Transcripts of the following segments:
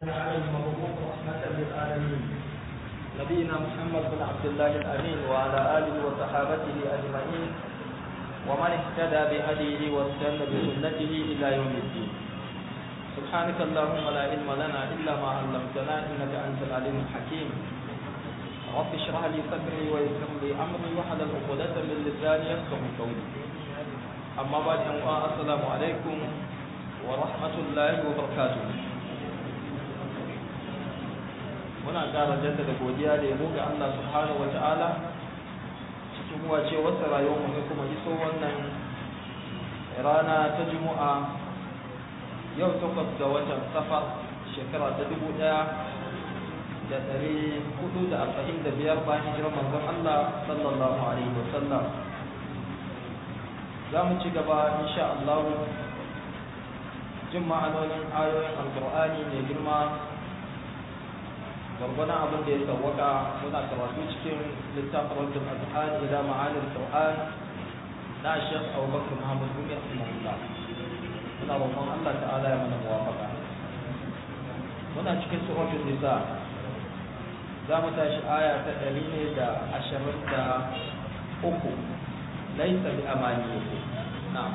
المبعوث رحمة للعالمين نبينا محمد بن عبد الله الأمين وعلى آله وصحابته أجمعين ومن اهتدى بهديه واستنى بسنته إلى يوم الدين سبحانك اللهم لا علم لنا إلا ما علمتنا إنك أنت العليم الحكيم رب اشرح لي صدري ويسر لي أمري واحلل عقدة من لساني يفقه قولي أما بعد السلام عليكم ورحمة الله وبركاته muna ƙara jaddada godiya da yabo ga Allah subhanahu wa ta'ala cikin wace wasu rayuwar mu kuma iso wannan rana ta Juma'a yau takwas ga watan safar shekara ta dubu ɗaya da ɗari hudu da arba'in da biyar bayan hijirar manzon Allah sallallahu alaihi wa sallam za mu ci gaba insha Allah jin ma'anonin ayoyin alƙur'ani mai girma gwargwadon abin da ya sauwaka muna karatu cikin littafin rajin azhan ila ma'anin qur'an na shekh abubakar muhammad gumi rahimahullah muna roƙon allah ta'ala ya mana muwafaka muna cikin suratul nisa za mu tashi aya ta ɗari ne da ashirin da uku laisa bi amani na'am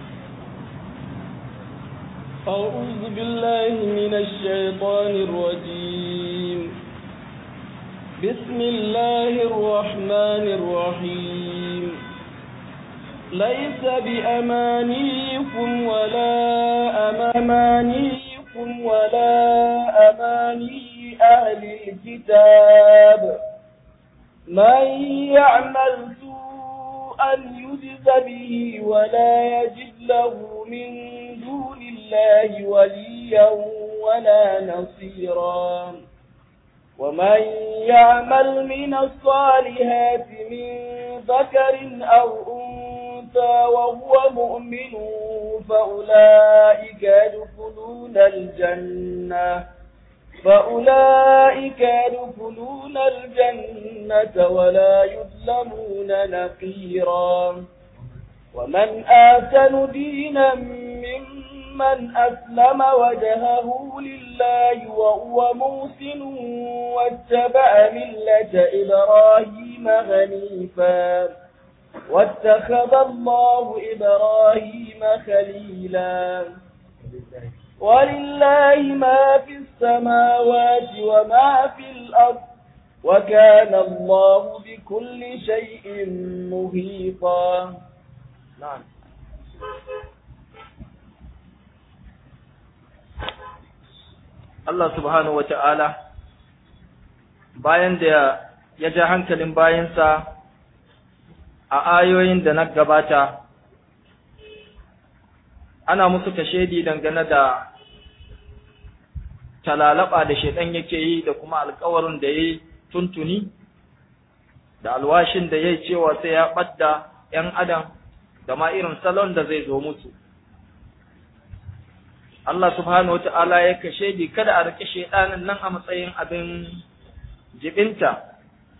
أعوذ بالله من الشيطان الرجيم بسم الله الرحمن الرحيم ليس بأمانيكم ولا أمانيكم ولا أماني أهل الكتاب من يعمل سوءا يجز به ولا يجد له من دون الله وليا ولا نصيرا ومن يعمل من الصالحات من ذكر أو أنثى وهو مؤمن فأولئك يدخلون الجنة فأولئك يدخلون الجنة ولا يظلمون نقيرا ومن آتن دينا ممن أسلم وجهه لله وهو موسن واتبع ملة إبراهيم غنيفا واتخذ الله إبراهيم خليلا ولله ما في السماوات وما في الأرض وكان الله بكل شيء محيطا نعم Allah subhanahu wa ta'ala bayan da ya ja hankalin bayansa a ayoyin da na gabata ana musu kashedi dangane da talalaba da shaidan yake yi da kuma alkawarin da ya yi tuntuni da alwashin da ya yi cewa sai ya ɓadda ‘yan adam da ma irin salon da zai zo musu. Allah subhanahu wa ta'ala ya kashe di kada a riƙe shaidanin nan a matsayin abin jibinta.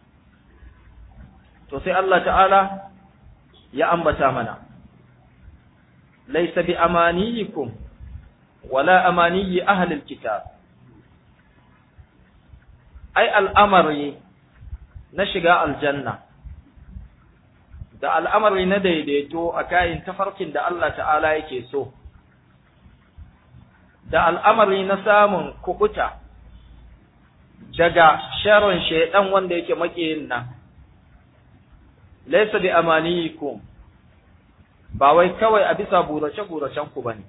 To sai Allah ta'ala ya ambata mana. Laisa bi amaniyikum wala amaniyi ahlil kitab. Ai al'amari na shiga aljanna. da al'amari na daidaito a kayan tafarkin da Allah ta'ala yake so, da al'amari na samun kukuta daga sharon shaiɗan wanda yake maƙiyin nan, laisa bi amaniyikum ba wai kawai a bisa burace-buracen ku ba ne,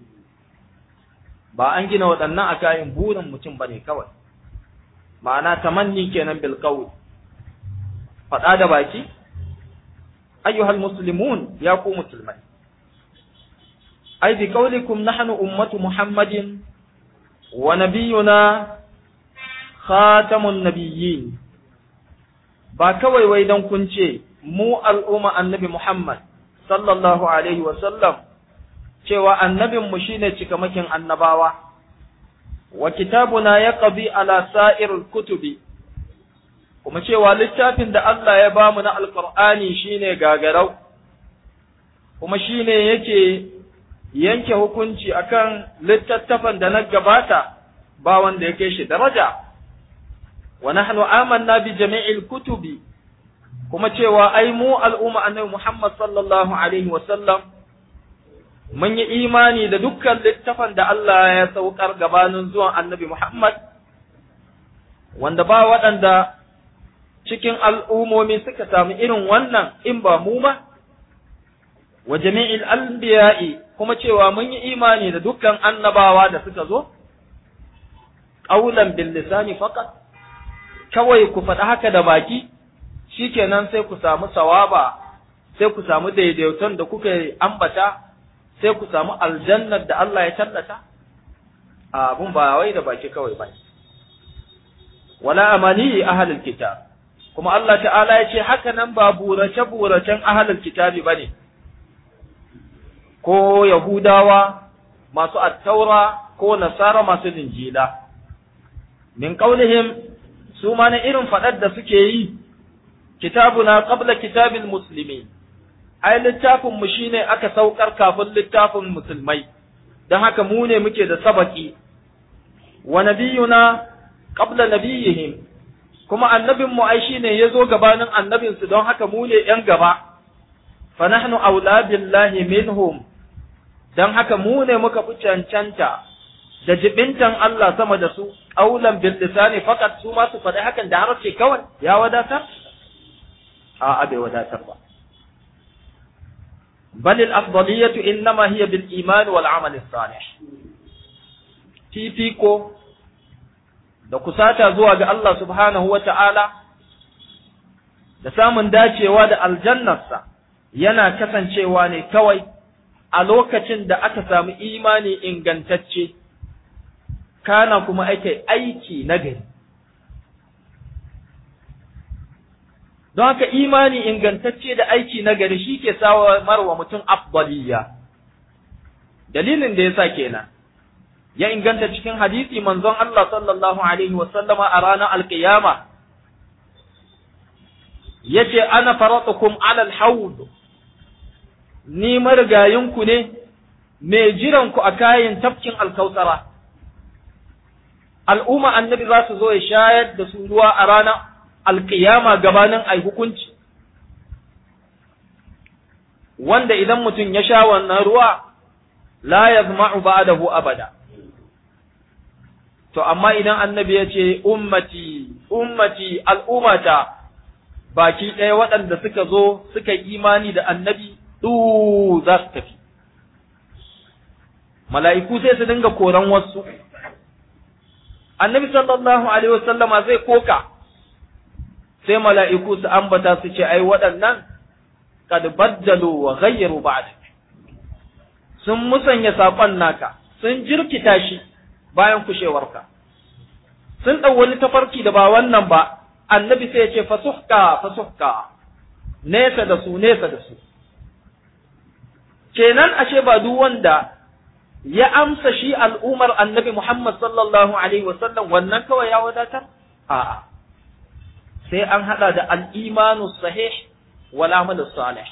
ba an gina waɗannan a kayan burin mutum ba ne kawai, ma'ana tamanni kenan bilkawai, faɗa da baki? أيها المسلمون يا قوم مسلمين أي بقولكم نحن أمة محمد ونبينا خاتم النبيين ba kawai wai don kun ce mu al'umma annabi Muhammad sallallahu alaihi sallam cewa annabinmu shine cikamakin annabawa wa kitabuna ya ƙabi ala sa'irul kutubi kuma cewa littafin da Allah ya bamu na alƙur'ani shine gagarau kuma shine yake yanke hukunci akan littattafan da na gabata ba wanda ya kai shi daraja wa nahnu amanna bi jami'il kutubi kuma cewa ai mu al'umma annabi Muhammad sallallahu alaihi wa sallam mun yi imani da dukkan littafan da Allah ya saukar gabanin zuwan annabi Muhammad wanda ba waɗanda cikin al'umomi suka samu irin wannan in ba mu ba wa jami'il anbiya'i kuma cewa mun yi imani da dukkan annabawa da suka zo qaulan bil lisani faqat kawai ku faɗi haka da baki shikenan sai ku samu sawaba sai ku samu daidaiton da kuka ambata sai ku samu aljannar da Allah ya tallata abun ba wai da baki kawai ba wala amani ahlul kitab kuma Allah ta'ala ya ce haka nan ba burace buracen ahlul kitabi bane ko yahudawa masu attaura ko nasara masu linjila min qaulihim su ma na irin fadar da suke yi kitabuna qabla kitabil muslimin ai littafin mu shine aka saukar kafin littafin musulmai don haka mu ne muke da sabaki wa nabiyuna qabla nabiyihim kuma annabin mu ai shine yazo gabanin annabin su don haka mu ne yan gaba fa nahnu aula billahi minhum don haka mu ne muka fi cancanta da jibintan Allah sama da su aulan bil lisani fakat su ma su faɗi hakan da harshe kawai ya wadatar a bai wadatar ba بل الأفضلية إنما هي بالإيمان والعمل الصالح fifiko da kusata zuwa ga Allah subhanahu wa ta'ala da samun dacewa da aljannarsa yana kasancewa ne kawai a lokacin da aka samu imani ingantacce, kana kuma ake aiki nagari. don haka imani ingantacce da aiki na gari shi ke samar wa mutum afdaliya dalilin da yasa kenan ya inganta cikin hadisi manzon Allah sallallahu alaihi wasallama a ranar alkiyama yace ana faratukum ala alhawd ni marigayinku ne mai jiranku a kayan tafkin alkautara al'umma annabi za su zo ya shayar da su ruwa a ranar alƙiyama gabanin ai hukunci wanda idan mutum ya sha wannan ruwa la yazma'u ba'dahu abada to amma idan annabi ya ce ummati ummati al'ummata baki ɗaya waɗanda suka zo suka imani da annabi du za su tafi mala'iku sai su dinga koran wasu annabi sallallahu alaihi wasallama zai koka sai mala'iku su ambata su ce, Ai, waɗannan, kad baddalu wa ghayyaru ba'da sun musanya saƙon naka, sun jirkita shi bayan kushewarka, sun ɗau wani tafarki da ba wannan ba, annabi sai ya ce, Fasuhka, fasuhka, nesa da su, nesa da su. Kenan ashe ba duk wanda ya amsa shi al'umar annabi Muhammad sallallahu Alaihi wasallam wannan kawai ya wadatar? A'a. sai an haɗa da al'imanu sahih wal amalu salih.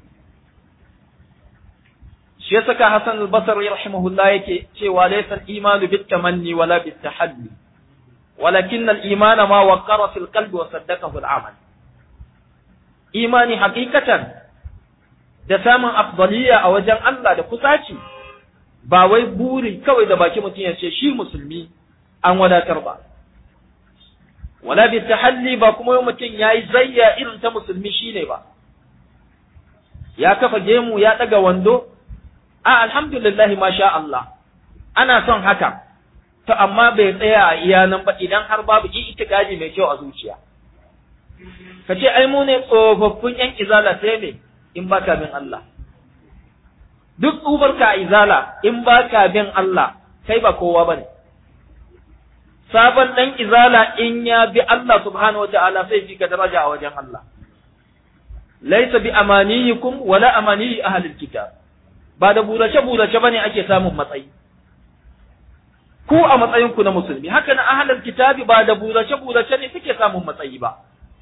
Shi ya saka Hassan al-Basri rahimahullah yake cewa laysa al-imanu bit tamanni wala bit tahalli walakin al-iman ma waqara fil qalbi wa saddaqahu al-amal. Imani hakikatan da samun afdaliya a wajen Allah da kusaci ba wai buri kawai da baki mutum ya ce shi musulmi an wadatar ba. wala bi tahalli ba kuma mutum yayi zayya irin ta musulmi shine ba ya kafa gemu ya daga wando a alhamdulillah masha Allah ana son haka to amma bai tsaya a iya nan ba idan har babu itikadi mai kyau a zuciya ka ce ai mu ne tsofaffin yan izala sai ne in baka bin Allah duk tsubarka a izala in baka bin Allah kai ba kowa bane sabon ɗan izala in ya bi Allah subhanahu wa ta'ala sai fi ka daraja a wajen Allah. Laisa bi amaniyikum wala amaniyi ahlil kitab. Ba da burace burace bane ake samun matsayi. Ku a matsayinku na musulmi, haka na ahlul kitabi ba da burace burace ne suke samun matsayi ba.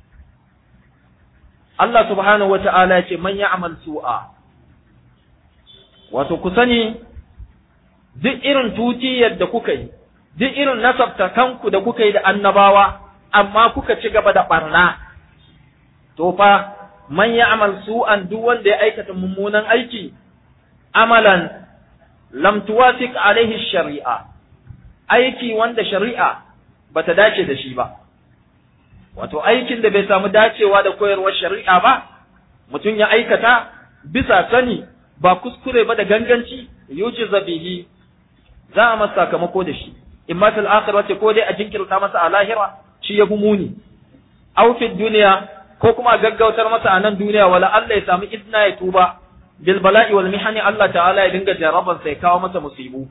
Allah subhanahu wa ta'ala ya ce man ya'mal su'a. Wato ku sani duk irin tutiyar da kuka yi duk irin nasabta kanku da kuka yi da annabawa amma kuka ci gaba da barna to fa man ya'mal su'an duk wanda ya aikata mummunan aiki amalan lam tuwafiq alaihi shari'a aiki wanda shari'a bata dace da shi ba wato aikin da bai samu dacewa da koyarwar shari'a ba mutum ya aikata bisa sani ba kuskure ba da ganganci yuji zabihi za a masa sakamako da shi in ma fil akhirati ko dai a jinkirta masa a lahira shi ya muni aw fi duniya ko kuma a gaggautar masa a nan duniya wala Allah ya samu izna ya tuba bil bala'i wal mihani Allah ta'ala ya dinga jaraban sai kawo masa musibu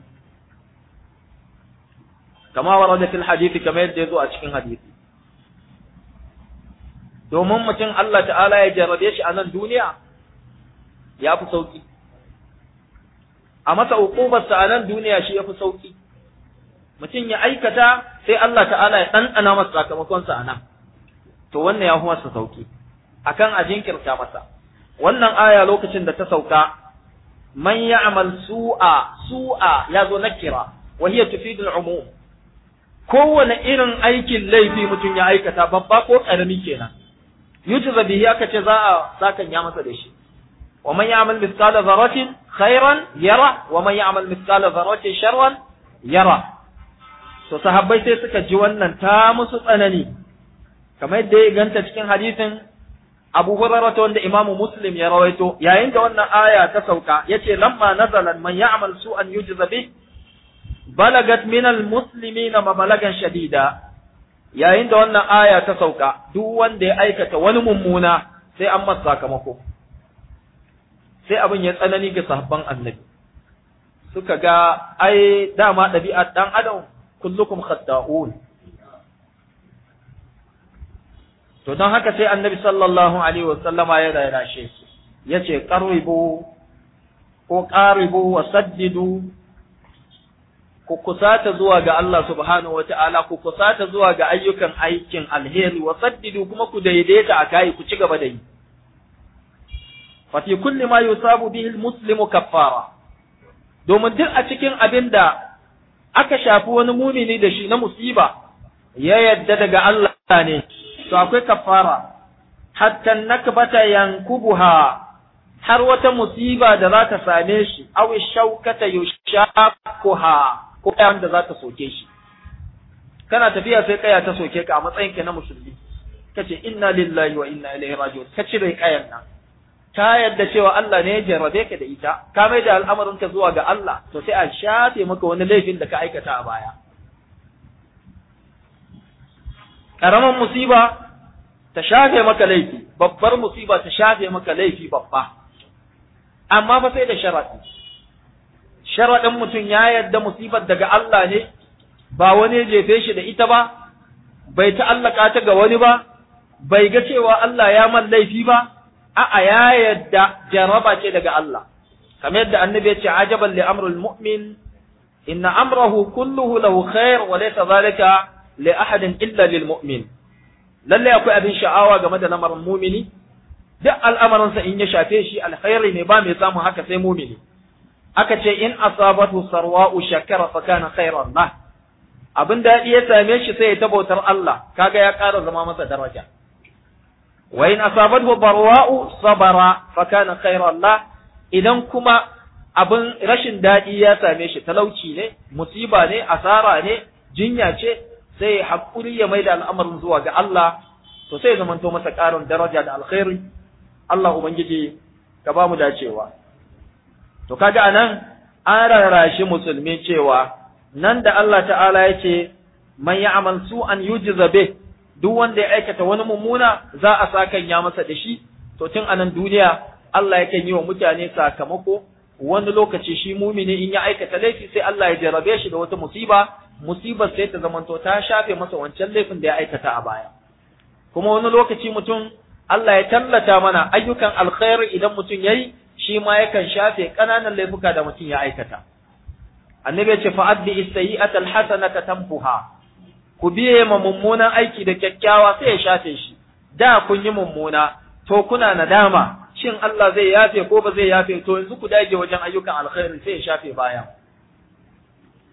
kama warada fil hadisi kamar yadda ya zo a cikin hadisi domin mutum Allah ta'ala ya jarrabe shi a nan duniya ya fi sauki a masa uqubarsa a nan duniya shi ya fi sauki mutum ya aikata sai Allah ta'ala ya ɗanɗana masa sakamakonsa a nan to wannan ya fi masa sauki akan a jinkirta masa wannan aya lokacin da ta sauka man ya'mal su'a su'a ya zo nakira wa hiya tufidul umum kowane irin aikin laifi mutum ya aikata babba ko karami kenan yujza bihi aka ce za a sakan ya masa da shi wa man ya'mal mithqala dharratin khairan yara wa man ya'mal mithqala dharratin sharran yara to sahabbai sai suka ji wannan ta musu tsanani kamar yadda ya ganta cikin hadisin Abu Hurairah wanda Imam Muslim ya rawaito yayin da wannan aya ta sauka yace lamma nazalan man ya'mal su'an yujza bih balagat min al-muslimina mabalagan shadida yayin da wannan aya ta sauka duk wanda ya aikata wani mummuna sai an masa sakamako sai abin ya tsanani ga sahabban annabi suka ga ai dama ɗabi'ar ɗan adam kullukum khatta'un to don haka sai annabi sallallahu alaihi wa sallama ya rarashe su yace qaribu ko qaribu wa saddidu ku kusata zuwa ga Allah subhanahu wa ta'ala ku kusata zuwa ga ayyukan aikin alheri wa saddidu kuma ku daidaita a kai ku ci gaba da yi fa fi kulli ma yusabu bihi almuslimu kaffara domin duk a cikin abin da aka shafi wani mumini da shi na musiba ya yadda daga Allah ne to akwai kafara hatta nakbata yankubuha har wata musiba da za ta same shi aw shaukata yushakuha ko kayan da za ta soke shi kana tafiya sai kaya ta soke ka a matsayin ka na musulmi kace inna lillahi wa inna ilaihi raji'un ka cire kayan nan ka yadda cewa Allah ne ya jarrabe ka da ita ka mai da al'amarin ka zuwa ga Allah to sai a shafe maka wani laifin da ka aikata a baya ƙaramin musiba ta shafe maka laifi babbar musiba ta shafe maka laifi babba amma fa sai da sharaɗi sharaɗin mutum ya yadda musibar daga Allah ne ba wani ya jefe shi da ita ba bai ta'allaka ta ga wani ba bai ga cewa Allah ya man laifi ba a'a ya yadda jaraba ce daga Allah kamar yadda annabi ya ce ajaban li amrul mu'min inna amrahu kulluhu lahu khair wa laysa dhalika li ahadin illa lil mu'min lalle akwai abin sha'awa game da lamarin mumini duk al'amarinsa in ya shafe shi alkhairi ne ba mai samun haka sai mumini aka ce in asabatu sarwa'u shakara fa kana khairan lah abin daɗi ya same shi sai ya tabautar Allah kaga ya ƙara zama masa daraja wa in asabatu barwa'u sabara fa kana khairan lah idan kuma abin rashin daɗi ya same shi talauci ne musiba ne asara ne jinya ce sai hakuri ya maida al'amarin zuwa ga Allah to sai zamanto masa ƙarin daraja da alkhairi Allah ubangiji ka ba mu dacewa to kaga anan an rarrashi musulmi cewa nan da Allah ta'ala ya ce man ya'mal su'an yujza bih duk wanda ya aikata wani mummuna za a sakan ya masa da shi to tun anan duniya Allah yakan yi wa mutane sakamako wani lokaci shi mumini in ya aikata laifi sai Allah ya jarabe shi da wata musiba musibar sai ta zamanto ta shafe masa wancan laifin da ya aikata a baya kuma wani lokaci mutum Allah ya tallata mana ayyukan alkhairi idan mutum yayi shi ma yakan shafe ƙananan laifuka da mutum ya aikata annabi ya ce fa'addi istayyi'ata alhasanata tamfuha ku biye ma mummunan aiki da kyakkyawa sai ya shafe shi da kun yi mummuna to kuna nadama shin Allah zai yafe ko ba zai yafe to yanzu ku dage wajen ayyukan alkhairi sai ya shafe baya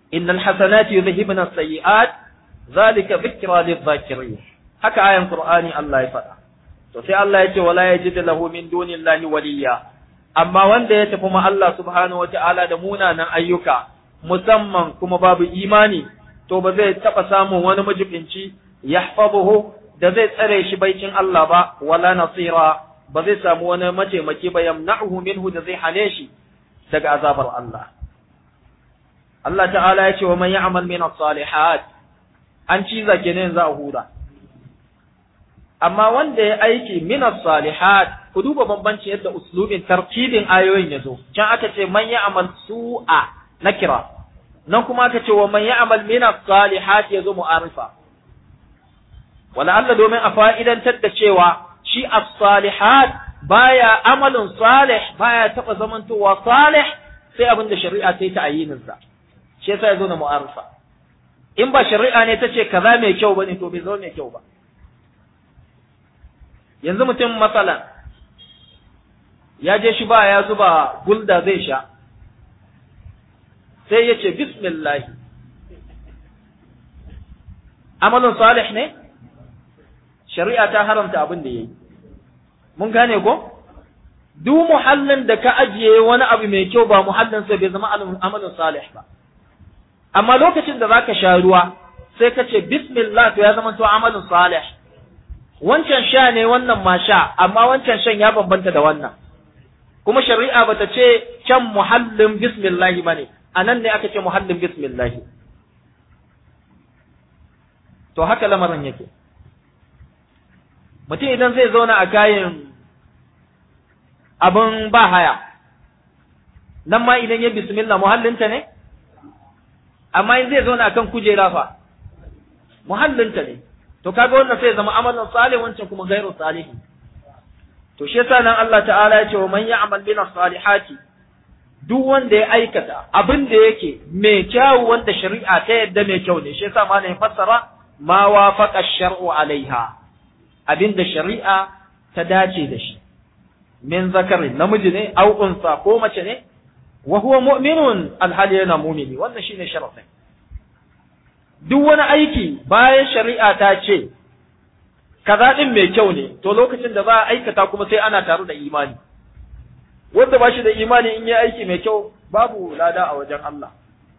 innal hasanati yudhhibna as-sayyi'at zalika dhikra lidh-dhakirin haka ayan qur'ani Allah ya faɗa to sai Allah ya ce wala yajid lahu min dunillahi waliya amma wanda ya tafi ma Allah subhanahu wata'ala da munanan ayyuka musamman kuma babu imani to ba zai taɓa samun wani majibinci yahfazuhu da zai tsare shi baicin Allah ba wala nasira ba zai samu wani mataimaki ba yamna'uhu minhu da zai hane shi daga azabar Allah Allah ta'ala ya ce wa man ya'mal min as-salihat an ciza kenan za a hura amma wanda ya aiki min as-salihat ku duba bambanci yadda uslubin tartibin ayoyin yazo can aka ce man ya'mal su'a nakira nan kuma aka ce wa man ya'mal min as-salihat yazo mu'arifa wala Allah domin a fa'idantar da cewa shi as-salihat baya amalin salih baya taba zamantowa salih sai abin da shari'a ta yi ta ayyinin sa shi yasa yazo na mu'arifa in ba shari'a ne ta ce kaza mai kyau bane to bai zo mai kyau ba yanzu mutum masalan ya je shi ba ya zuba gulda zai sha sai ya ce bismillah amalin salih ne shari'a ta haramta abin da ya yi mun gane ko duk muhallin da ka ajiye wani abu mai kyau ba muhallin sai bai zama amalin salih ba amma lokacin da zaka sha ruwa sai ka ce bismillah to ya zama to amalin salih wancan sha ne wannan ma sha amma wancan shan ya bambanta da wannan kuma shari'a bata ce can muhallin bismillah bane anan ne aka ce muhallin bismillah to haka lamarin yake mutum idan zai zauna a kayan abin ba haya nan ma idan ya bismillah muhallinta ne amma in zai zauna akan kujera fa muhallinta ne to kaga wannan sai zama amalan salih wancan kuma gairu salihi to shi yasa nan Allah ta'ala ya ce wa man ya'mal min salihati duk wanda ya aikata abin da yake mai kyau wanda shari'a ta yadda mai kyau ne shi yasa malamin fassara ma wafaqa shar'u alaiha abin da shari'a ta dace da shi min zakarin namiji ne au unsa ko mace ne wa huwa mu'minun alhali yana mu'mini wannan shine sharafin duk wani aiki bayan shari'a ta ce kaza din mai kyau ne to lokacin da za a aikata kuma sai ana tare da imani wanda ba shi da imani in yi aiki mai kyau babu lada a wajen Allah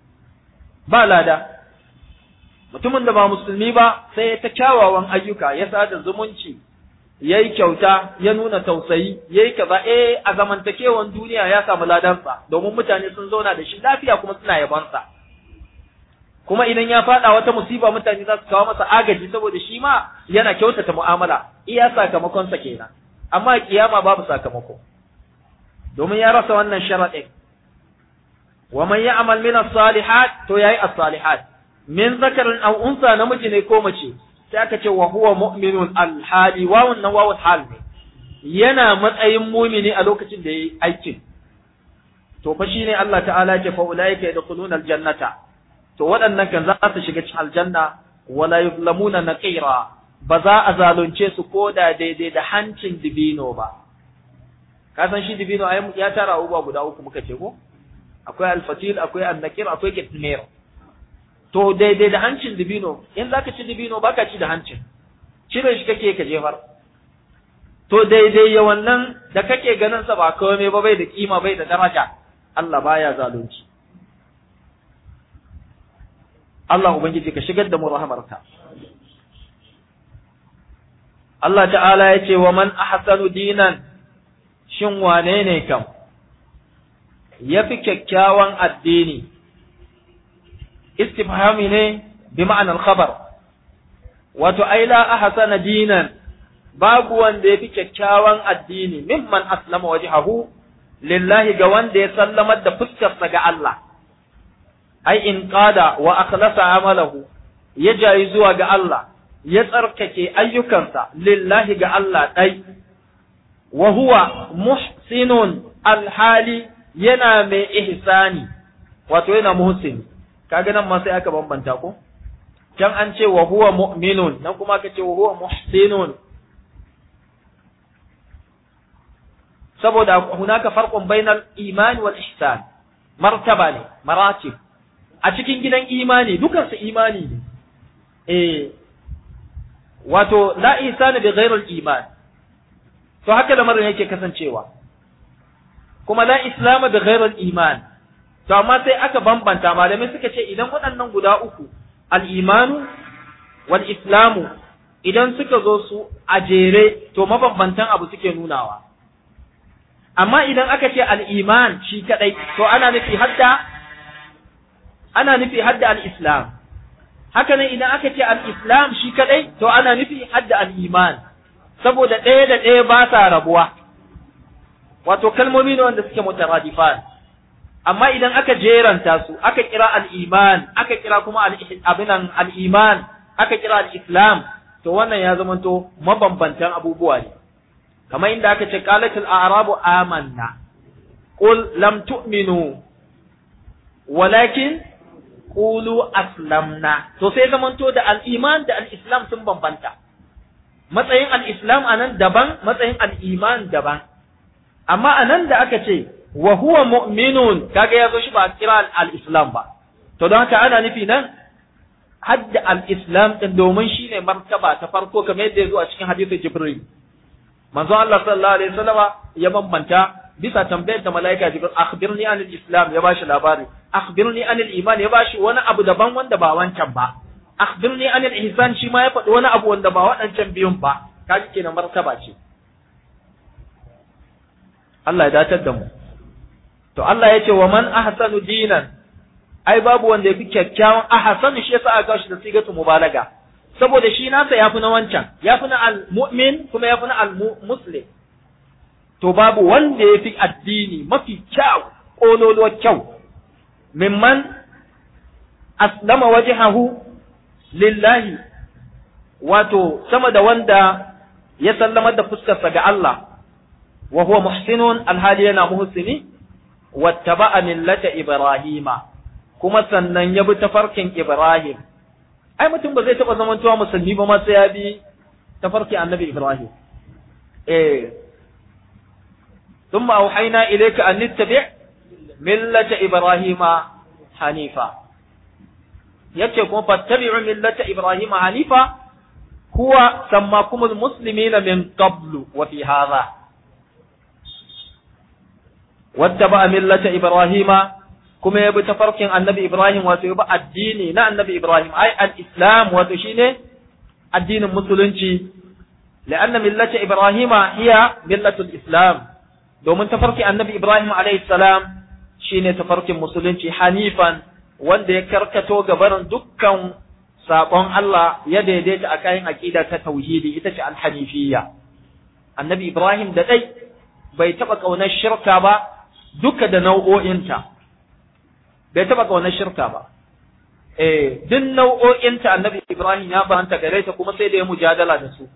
ba lada mutumin da ba musulmi ba sai ta kyawawan ayyuka ya sada zumunci ya yi kyauta ya nuna tausayi ya yi kaza eh a zamantakewan duniya ya samu ladansa domin mutane sun zauna da shi lafiya kuma suna yabansa kuma idan ya faɗa wata musiba mutane za su kawo masa agaji saboda shi ma yana kyautata mu'amala iya sakamakonsa kenan amma kiyama babu sakamako domin ya rasa wannan sharaɗin wa man ya'mal min as-salihat to yayi as-salihat min zakarin aw unsa namiji ne ko mace sai aka ce wa huwa mu'minun al-hali wawun nan wawul hal ne yana matsayin mumini a lokacin da yayi aikin to fa shine Allah ta'ala ya ce fa ulaika yadkhuluna al-jannata to waɗannan kan za su shiga cikin aljanna wala yuzlamuna naqira ba za a zalunce su ko da daidai da hancin dibino ba ka san shi dibino ya tara abubuwa guda uku muka ce ko akwai alfatil akwai annakir akwai kitmir to daidai da hancin dibino in zaka ci dibino baka ci da hancin cire shi kake ka jefar to daidai ya wannan da kake ganin sa ba komai ba bai da kima bai da daraja Allah baya zalunci Allah ubangiji ka shigar da mu rahamarka Allah ta'ala ya ce wa man ahsanu dinan shin wane ne kam ya fi kyakkyawan addini istifhami ne bi ma'anar khabar wato ai la ahsana dinan babu wanda ya fi kyakkyawan addini mimman aslama wajhahu lillahi ga wanda ya sallamar da fuskarsa ga Allah ai in qada wa akhlasa amalahu ya jayi zuwa ga Allah ya tsarkake ayyukansa lillahi ga Allah dai wa huwa muhsinun alhali yana mai ihsani wato yana muhsin kaga nan ma sai aka bambanta ko can an ce wa huwa mu'minun nan kuma aka ce wa huwa muhsinun saboda hunaka farqun bainal iman wal ihsan martaba ne maratib a cikin gidan imani dukansu imani ne eh wato la ihsana bi ghairil iman to haka lamarin yake kasancewa kuma la islama bi ghairil iman to amma sai aka bambanta malamai suka ce idan waɗannan guda uku al-imanu wal islamu idan suka zo su a jere to mabambantan abu suke nunawa amma idan aka ce al-iman shi kadai to ana nufi hadda ana nufi hadda al-islam haka nan idan aka ce al-islam shi kadai to ana nufi hadda al-iman saboda ɗaya da ɗaya ba sa rabuwa wato kalmomi ne wanda suke mutaradifan amma idan aka jeranta su aka kira al-iman aka kira kuma abinan al-iman aka kira al-islam to wannan ya zamanto mabambantan abubuwa ne kamar inda aka ce qalatul a'rabu amanna qul lam tu'minu walakin qulu aslamna to sai zamanto da al-iman da al-islam sun bambanta matsayin al-islam anan daban matsayin al-iman daban amma anan da aka ce wa huwa mu'minun kaga yazo shi ba kira al-islam ba to don haka ana nufi nan hadda al-islam din domin shine martaba ta farko kamar yadda yazo a cikin hadisin jibril manzo Allah sallallahu alaihi wasallama ya bambanta bisa tambayar da malaika jibril akhbirni anil islam ya bashi labari akhbirni anil iman ya bashi wani abu daban wanda ba wancan ba akhbirni anil ihsan shi ma ya faɗi wani abu wanda ba waɗancan biyun ba kaji kenan martaba ce Allah ya datar da mu to Allah ya ce wa man ahsanu dinan ai babu wanda yafi kyakkyawan ahsanu shi yasa aka shi da sigatu mubalaga saboda shi nasa yafi na wancan yafi na al-mu'min kuma yafi na al-muslim to babu wanda yafi addini mafi kyau kololuwar kyau mimman aslama wajhahu lillahi wato sama da wanda ya sallamar da fuskarsa ga Allah wa huwa muhsinun alhali yana muhsini wattaba'a millata ibrahima kuma sannan ya bi tafarkin ibrahim ai mutum ba zai taba zamantowa musulmi ba ma sai ya bi tafarkin annabi ibrahim eh thumma auhayna ilayka an tattabi' millata ibrahima hanifa yace kuma fattabi'u millata ibrahima hanifa huwa sammakumul muslimina min qablu wa fi hadha wattaba millata ibrahima kuma yabi tafarkin annabi ibrahim wato yabi addini na annabi ibrahim ai al-islam wato shine addinin musulunci la'anna millata ibrahima hiya millatul islam domin tafarkin annabi ibrahim alayhi salam shine tafarkin musulunci hanifan wanda ya karkato gabarin dukkan saƙon Allah ya daidaita a kayan aƙida ta tauhidi ita ce alhanifiyya annabi ibrahim da dai bai taɓa ƙaunar shirka ba duka da nau'o'inta bai taɓa ƙaunar shirka ba eh duk nau'o'inta annabi Ibrahim ya faranta gare ta kuma sai da ya mujadala da su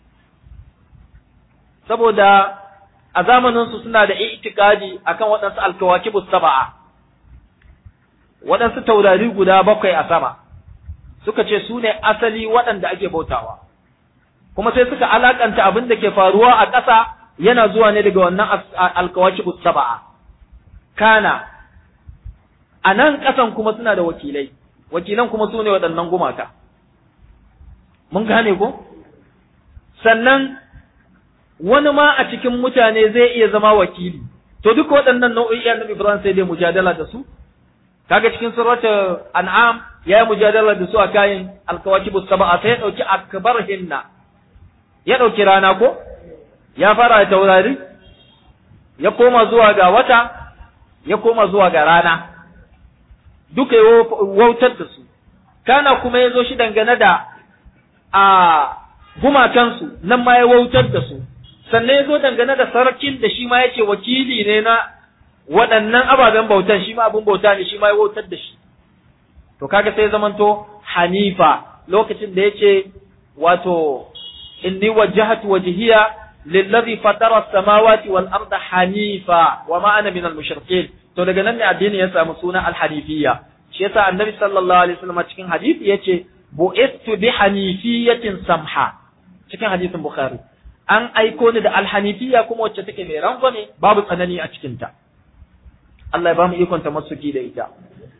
saboda a zamanin su suna da itikadi akan waɗansu alkawakibu saba'a waɗansu taurari guda bakwai a sama suka ce su ne asali waɗanda ake bautawa kuma sai suka alakanta abin da ke faruwa a ƙasa yana zuwa ne daga wannan alkawakibu saba'a kana a nan ƙasan kuma suna da wakilai wakilan kuma su ne waɗannan gumaka mun gane ko sannan wani ma a cikin mutane zai iya zama wakili to duk waɗannan nau'o'i annabi Ibrahim sai dai mujadala da su kaga cikin surata an'am ya yi mujadala da su a kayan alkawakibu sab'a sai ya ɗauki akbar hinna ya ɗauki rana ko ya fara da taurari ya koma zuwa ga wata ya koma zuwa ga rana duka ya wautar da su kana kuma ya zo shi dangane da a gumakansu nan ma ya wautar da su sannan ya zo dangane da sarkin da shi ma ya ce wakili ne na waɗannan ababen bautan shi ma abin bauta ne shi ma ya wautar da shi to kaga sai zamanto hanifa lokacin da ya ce wato inni wajjahatu wajhiya lillazi fatara as-samawati wal arda hanifa wa ma ana min al-mushrikeen to daga nan ne addini ya samu suna al-hanifiyya shi yasa annabi sallallahu alaihi wasallam cikin hadisi yace bu'istu bi hanifiyatin samha cikin hadisin bukhari an aiko ni da al-hanifiyya kuma wacce take mai rangwame babu tsanani a cikin ta Allah ya bamu ikon tamassuki da ita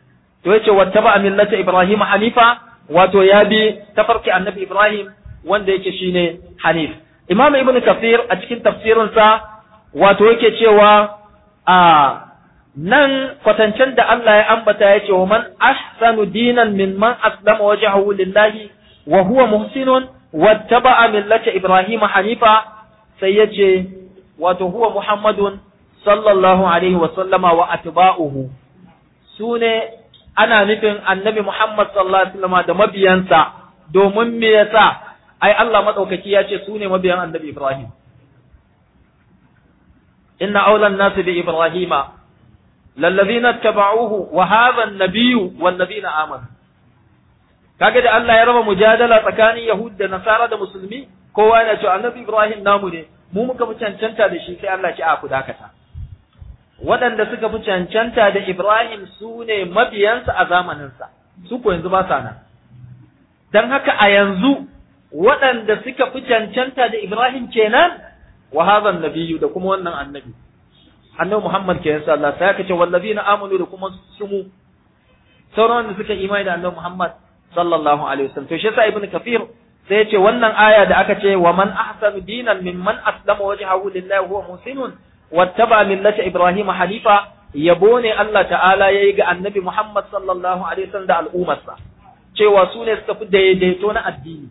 to yace wattaba millata ibrahim hanifa wato ya bi tafarki annabi ibrahim wanda yake shine hanif imam ibnu kafir a cikin tafsirinsa wato yake cewa a nan kwatancen da Allah ya ambata ya ce wa man ahsanu dinan min man aslama wajhahu lillahi wa huwa muhsinun wattaba'a millata ibrahim hanifa sai ya ce wato huwa muhammadun sallallahu alaihi wa sallama wa atba'uhu sune ana nufin annabi muhammad sallallahu alaihi wa da mabiyansa domin me yasa ai Allah madaukaki ya ce sune mabiyan annabi ibrahim inna awlan nasi bi ibrahima lallazina tabauhu wa hadha an-nabiyyu wallazina amanu kaga da Allah ya raba mujadala tsakanin Yahud da Nasara da Musulmi kowa yana cewa Annabi Ibrahim namu ne mu muka fi cancanta da shi sai Allah ya a ku dakata waɗanda suka fi cancanta da Ibrahim su ne mabiyansa a zamaninsa su ko yanzu ba sa nan dan haka a yanzu waɗanda suka fi cancanta da Ibrahim kenan wa hadha an-nabiyyu da kuma wannan annabi annabi Muhammad ke yasa Allah sai aka ce wallazina amanu da kuma sumu sauran wanda suka imani da annabi Muhammad sallallahu alaihi wasallam to shi yasa ibnu kafir sai ya ce wannan aya da aka ce wa man ahsanu dinan mimman aslama wajhahu lillahi huwa muhsinun wattaba millata ibrahim hanifa yabo ne Allah ta'ala yayi ga annabi Muhammad sallallahu alaihi wasallam da al'ummarsa cewa su ne suka fi daidaito na addini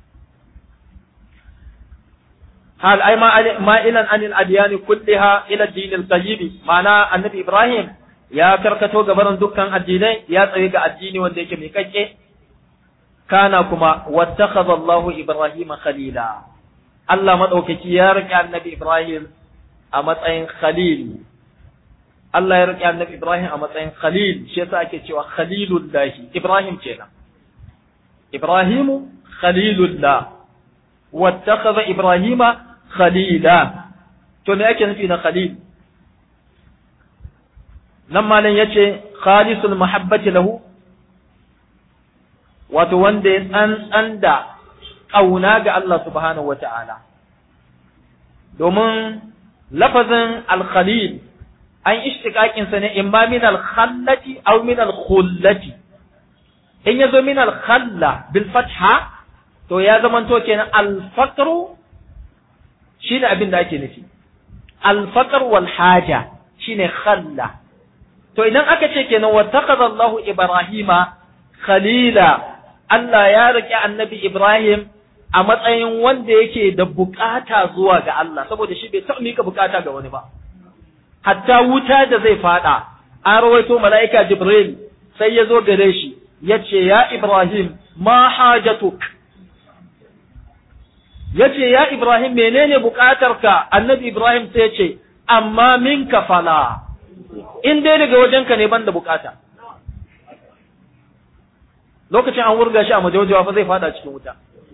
hal ai ma'ilan anil adyani kulliha ila dinil qayyim ma'ana annabi ibrahim ya karkato gabaran dukkan addinai ya tsaye ga addini wanda yake mai kakke kana kuma wattakhadha Allahu ibrahima khalila Allah madaukaki ya rike annabi ibrahim a matsayin khalil Allah ya rike annabi ibrahim a matsayin khalil shi yasa ake cewa khalilullahi ibrahim kenan ibrahimu khalilullah wattakhadha ibrahima khalila to me yake nufi na khalil nan malam yace khalisul mahabbati lahu wato wanda ya tsantsan da ƙauna ga Allah subhanahu wata'ala domin lafazin al-khalil an ishtiqaqin sa ne imma min al-khallati aw min al-khullati in yazo min al-khalla bil fatha to ya zamanto kenan al-faqru shine abin da ake nufi al-faqr wal haja shine khalla to idan aka ce kenan wattaqada Allah Ibrahima khalila Allah ya riƙe annabi Ibrahim a matsayin wanda yake da bukata zuwa ga Allah saboda shi bai taɓa mika bukata ga wani ba hatta wuta da zai fada an rawaito mala'ika Jibril sai ya zo gare shi ya ce ya Ibrahim ma hajatuk ya ce ya Ibrahim menene bukatarka annabi Ibrahim sai ya ce amma minka fala in dai daga wajenka ne ban da bukata lokacin an wurga shi a majaujawa fa zai fada cikin wuta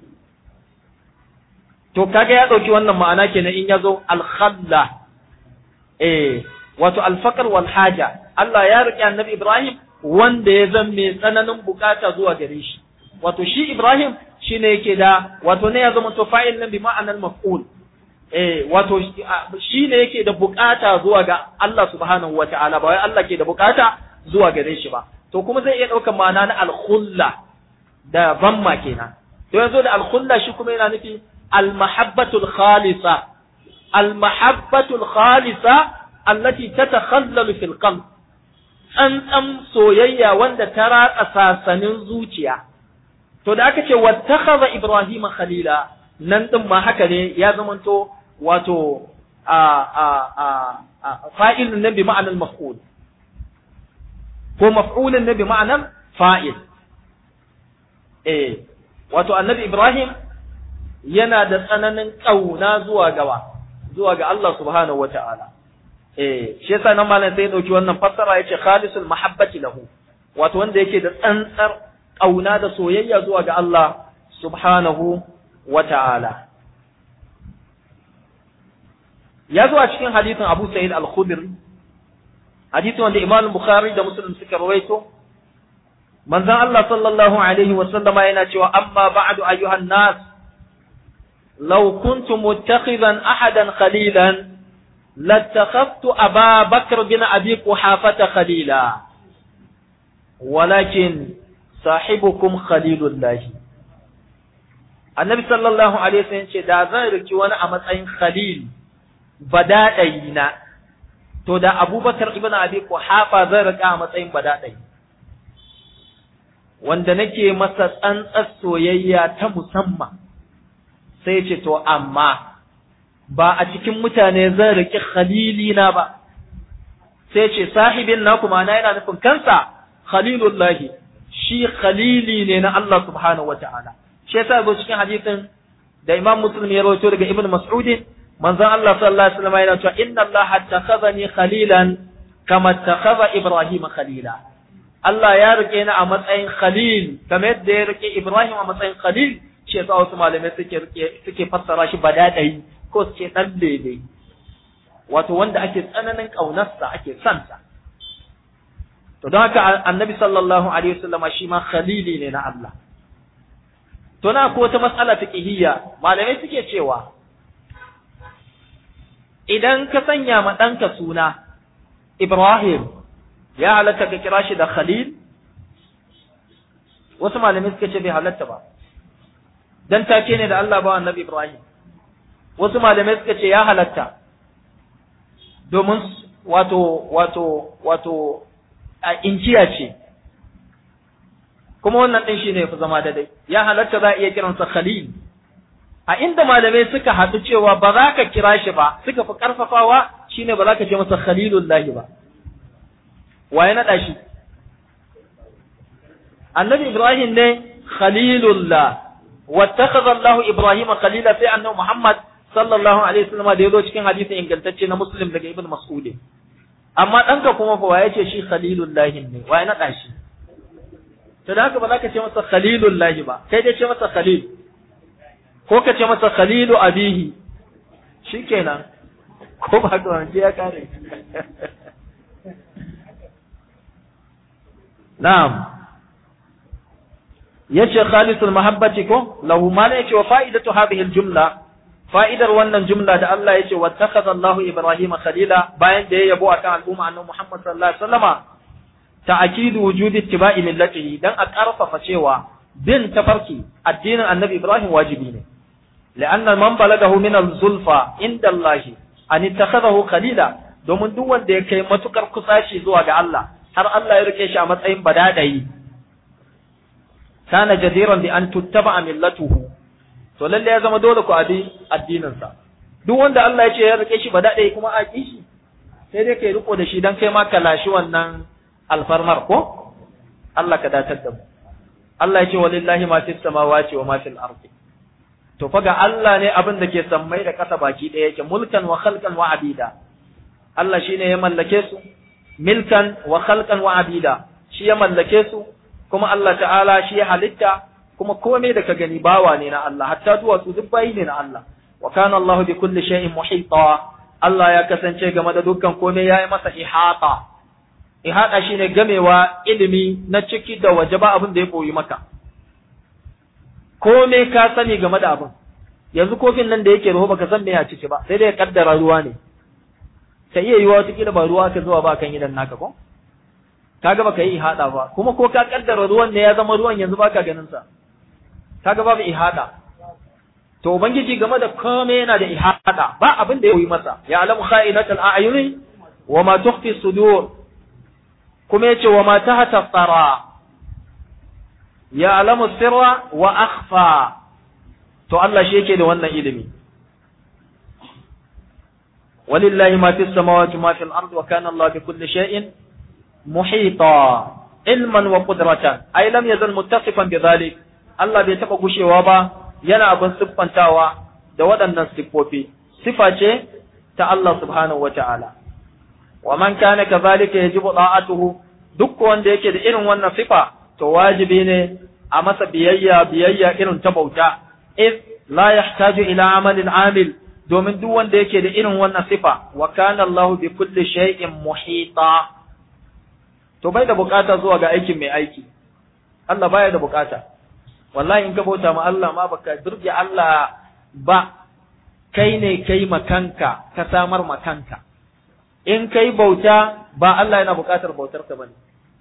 to kaga ya dauki wannan ma'ana kenan in yazo al-khalla eh wato al-faqr wal haja Allah ya riƙe annabi Ibrahim wanda ya zan mai tsananin bukata zuwa gare shi wato shi Ibrahim shine yake da wato ne ya zama to fa'il nan bi ma'anar maf'ul eh wato shi ne yake da bukata zuwa ga Allah subhanahu wata'ala ba wai Allah ke da bukata zuwa gare shi ba to kuma zai iya ɗaukar ma'ana na alkhulla da bamma kenan to yanzu da alkhulla shi kuma yana nufi almahabbatul khalisa almahabbatul khalisa allati tatakhallalu fil qalb tsantsan soyayya wanda ta ratsa sasanin zuciya to da aka ce wattakhadha ibrahima khalila nan din ma haka ne ya zamanto wato a a a fa'ilun nan bi ma'anar maf'ul ko maf'ulun ne bi ma'anar fa'il. Eh, wato annabi Ibrahim yana da tsananin ƙauna zuwa gawa, zuwa ga Allah subhanahu wa ta'ala. Eh, shi yasa nan malam sai ya ɗauki wannan fassara ya ce khalisul mahabbati lahu, wato wanda yake da tsantsar ƙauna da soyayya zuwa ga Allah subhanahu wa ta'ala. Ya zo a cikin hadisin Abu Sa'id al-Khudri hadisi wanda Imam Bukhari da Muslim suka rawaito manzon Allah sallallahu alaihi wa sallama yana cewa amma ba'du ayyuhan nas law kuntu muttakhidan ahadan khalilan lattakhadtu Aba Bakr bin Abi Quhafah khalila walakin sahibukum khalilullahi annabi sallallahu alaihi wasallam ce da zan riki wani a matsayin khalil badadai na to da abubakar ibn abi quhafa zan rika a matsayin badadai wanda nake masa tsantsar soyayya ta musamman sai ce to amma ba a cikin mutane zan riki khalili na ba sai ce sahibin na kuma na yana nufin kansa khalilullahi shi khalili ne na Allah subhanahu wataala shi yasa zo cikin hadisin da Imam Muslim ya rawaito daga Ibn Mas'ud manzon Allah sallallahu alaihi wasallam yana cewa inna Allah takhazani khalilan kama takhadha Ibrahim khalila Allah ya rike ni a matsayin khalil kamar yadda ya rike Ibrahim a matsayin khalil shi yasa wasu malamai suke rike suke fassara shi badadai ko su ce dan daidai wato wanda ake tsananin kaunarsa ake son sa to don haka annabi sallallahu alaihi wasallama shi ma khalili ne na Allah to na ko wata mas'ala fiqhiyya malamai suke cewa idan ka sanya ma ɗanka suna Ibrahim ya halatta ka kira shi da Khalil wasu malamai suka ce bai halatta ba dan take ne da Allah ba annabi Ibrahim wasu malamai suka ce ya halatta domin wato wato wato a injiya ce kuma wannan ɗin shi ne fi zama daidai ya halatta za a iya kiransa khalil a inda malamai suka haɗu cewa ba za ka kira shi ba suka fi ƙarfafawa shine ba za ka ce masa khalilullahi ba wa ya naɗa shi annabi ibrahim ne khalilullah wattakhadha Allah Ibrahim khalila sai annabi Muhammad sallallahu alaihi wasallam da yazo cikin hadisin ingantacce na Muslim daga Ibn Mas'ud amma ɗanka kuma fa waye ce shi khalilullahi ne waye naɗa shi to da haka ba za ka ce masa khalilullahi ba kai dai ce masa khalil ko ka ce masa khalilu abihi shikenan ko ba ka wance ya kare na'am yace khalisul mahabbati ko lahu ma la yace wa fa'idatu hadhihi al-jumla fa'idar wannan jumla da Allah yace wattakhadha Allahu Ibrahima khalila bayan da ya yabo akan al'umma annabi Muhammad sallallahu alaihi wasallama ta'kidu wujudi ittiba'i millatihi dan a karfafa cewa bin tafarki addinin annabi Ibrahim wajibi ne la'anna man balagahu min al-zulfa inda Allah an ittakhadahu khalila domin duk wanda ya kai matukar kusaci zuwa ga Allah har Allah ya rike shi a matsayin badadayi kana jadiran bi an tuttaba millatuhu to lalle ya zama dole ku abi addinin sa duk wanda Allah ya ce ya rike shi badadayi kuma a ki shi sai dai kai riko da shi dan kai ma ka lashi wannan alfarmar ko Allah ka datar da mu Allah ya ce walillahi ma fis samawati wa ma fil ardi to fa ga Allah ne abin da ke sammai da ƙasa baki ɗaya yake mulkan wa khalqan wa abida Allah shine ya mallake su milkan wa khalqan wa abida shi ya mallake su kuma Allah ta'ala shi ya halitta kuma komai da ka gani bawa ne na Allah hatta duwatsu duk bayi ne na Allah wa kana Allah bi kulli shay'in muhita Allah ya kasance game da dukkan komai yayi masa ihata ihata shine gamewa ilimi na ciki da waje ba abin da ya koyi maka komai ka sani game da abin yanzu kofin nan da yake ruwa baka san me ya ciki ba sai dai ya kaddara ruwa ne ta iya yiwa wata ba ruwa ka zuwa ba kan idan naka ko kaga baka yi ihada ba kuma ko ka kaddara ruwan ne ya zama ruwan yanzu baka ganin sa kaga babu ihada to ubangiji game da komai yana da ihada ba abin da ya yi masa ya alamu kha'inatul a'yuni wa ma tukhfi sudur kuma yace wa ma tahta tsara ya alamu sirra wa akhfa to Allah shi yake da wannan ilimi walillahi ma fis samawati ma fil ardi wa kana Allah bi kulli shay'in muhita ilman wa qudratan ay lam yazal muttasifan bi dhalik Allah bai taba gushewa ba yana abin siffantawa da waɗannan siffofi sifa ce ta Allah subhanahu wa ta'ala wa man kana kadhalika yajibu da'atuhu duk wanda yake da irin wannan sifa to wajibi ne a masa biyayya biyayya irin ta bauta iz la yahtaju ila amalin amil domin duk wanda yake da irin wannan sifa wa kana Allah bi kulli shay'in muhita to bai da bukata zuwa ga aikin mai aiki Allah baya da bukata wallahi in ka bauta ma Allah ma baka burge Allah ba kai ne kai makanka ka samar makanka in kai bauta ba Allah yana bukatar bautar ka bane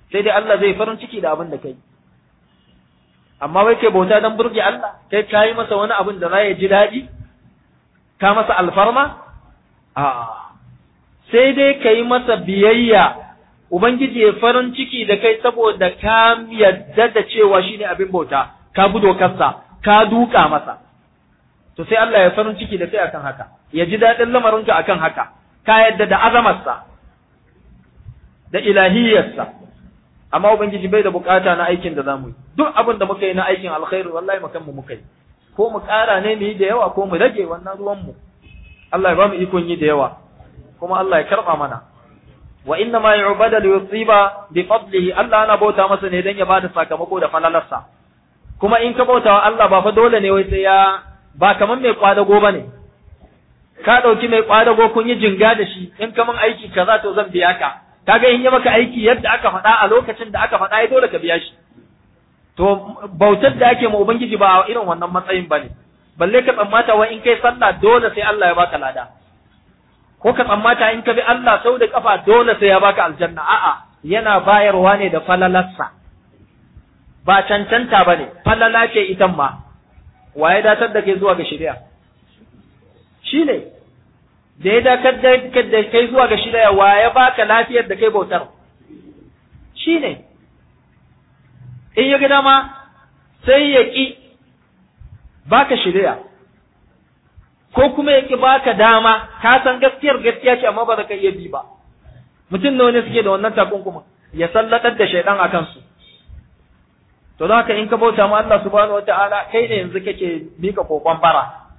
sai dai Allah zai farin ciki da abin da kai amma wai kai bauta dan burge Allah kai kayi masa wani abin da za ya ji daɗi ka masa alfarma a'a sai dai ka yi masa biyayya Ubangiji ya farin ciki da kai saboda ka yadda da cewa shi ne abin bauta, ka bi dokarsa, ka duka masa. To sai Allah ya farin ciki da kai akan haka, ya ji daɗin lamarinka akan haka, ka yadda da azamarsa, da ilahiyarsa. Amma Ubangiji bai da bukata na aikin da za mu yi, duk abin da muka yi na aikin alkhairu wallahi makan mu muka yi. Ko mu ƙara ne mu yi da yawa ko mu rage wannan ruwanmu. Allah ya ba mu ikon yi da yawa, kuma Allah ya karɓa mana. wa inna ma yu'bada li yusiba bi fadlihi Allah ana bauta masa ne dan ya bada sakamako da falalarsa kuma in ka bauta wa Allah ba fa dole ne wai sai ya ba kaman mai kwadago bane ka dauki mai kwadago kun yi jinga da shi in kaman aiki kaza to zan biya ka kaga in yi maka aiki yadda aka faɗa a lokacin da aka faɗa ai dole ka biya shi to bautar da ake ma ubangiji ba a irin wannan matsayin bane balle ka tsammata wa in kai sallah dole sai Allah ya baka lada ko ka tsammata in ka bi Allah sau da kafa dole sai ya baka aljanna a'a yana bayarwa ne da falalarsa ba cancanta bane falala ce itan ma waye datar da kai zuwa ga shari'a shine da ya dakar da kai zuwa ga shari'a waye baka lafiyar da kai bautar shine in ya ga dama sai ya ki baka shari'a ko kuma ya ki baka dama ka san gaskiyar gaskiya ce amma ba za ka iya bi ba mutum nawa ne suke da wannan takunkuma ya sallatar da shaidan a kansu to don haka in ka bauta ma Allah subhanahu wataala kai ne yanzu kake mika kokon bara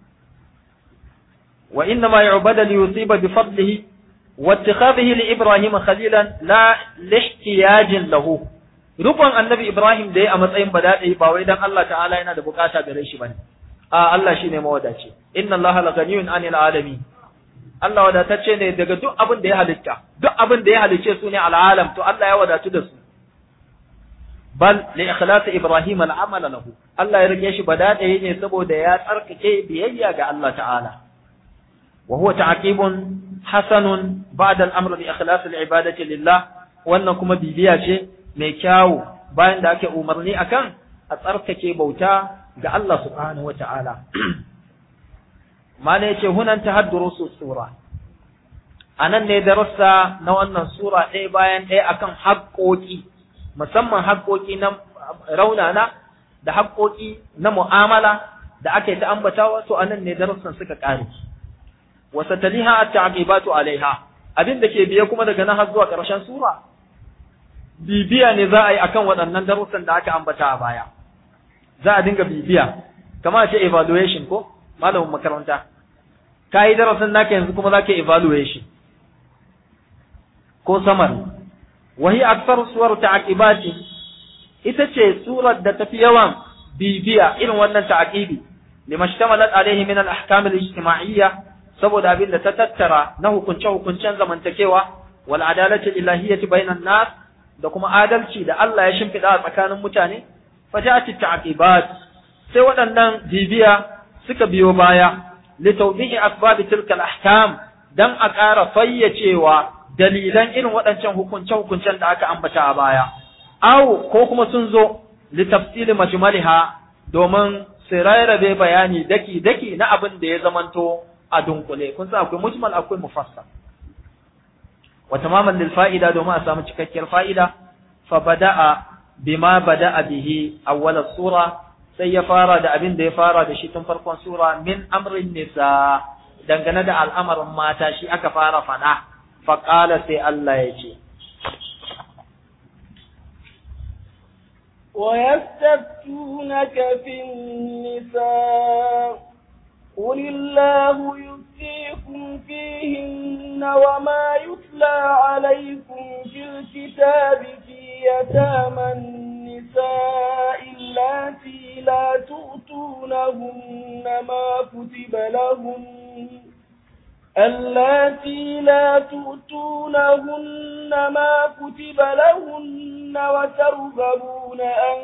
wa inna ma yu'bada li yusiba bi fadlihi wa ittikhadhihi li ibrahim khalilan la lihtiyajin lahu rukun annabi ibrahim da ya a matsayin badadi ba wai dan Allah ta'ala yana da bukata gare shi bane a Allah shi ne mawadaci inna Allah la ganiyun anil alamin Allah wadatacce ne daga duk abin da ya halitta duk abin da ya halicce su ne al'alam to Allah ya wadatu da su bal li ikhlas ibrahim al'amal lahu Allah ya rike shi badade ne saboda ya tsarkake biyayya ga Allah ta'ala wa huwa ta'qibun hasanun ba'da al-amr bi ikhlas al-ibadati lillah wannan kuma bibiya ce mai kyawu bayan da ake umarni akan a tsarkake bauta ga Allah subhanahu wa ta'ala. Mana ya ce, Hunan ta hadduru su sura, a nan ne darasa na wannan sura ɗaya bayan ɗaya akan haƙoƙi, musamman haƙoƙi na raunana da haƙoƙi na mu'amala da aka yi ta ambatawa, to a nan ne darussan suka ƙare. Wasa taliha a ta'aqibatu alaiha, abin da ke biye kuma daga nan har zuwa ƙarshen sura, bibiya ne za a yi akan waɗannan darussan da aka ambata a baya. za a dinga bibiya kamar ce evaluation ko malamin makaranta ka yi darasin naka yanzu kuma za ka evaluation ko summary wahi aksar suwar ta'aqibati ita ce surar da tafi yawan bibiya irin wannan ta'aqibi lima shtamalat alaihi min al-ahkam al-ijtima'iyya saboda abin da ta tattara na hukunce hukuncen zamantakewa wal adalati ilahiyyati bainan nas da kuma adalci da Allah ya shimfida a tsakanin mutane faja'at at-ta'qibat sai waɗannan bibiya suka biyo baya li tawdihi asbab tilka al-ahkam dan a ƙara fayyacewa dalilan irin waɗancan hukunce hukuncen da aka ambata a baya aw ko kuma sun zo li tafsil majmaliha domin su rarrabe bayani daki daki na abin da ya zamanto a dunkule kun san akwai mujmal akwai mufassal wa tamaman lil fa'ida domin a samu cikakkiyar fa'ida fa bada'a bima bada'a bihi awwal sura sai ya fara da abin da ya fara da shi tun farkon sura min amrin nisa dangane da al'amarin mata shi aka fara fada fa qala sai Allah ya ce ويستفتونك في النساء قل الله يفتيكم فيهن وما يتلى عليكم في الكتاب في يتامى النساء اللاتي لا تؤتونهن ما كتب لهن اللاتي لا تؤتونهن ما كتب لهن وترغبون أن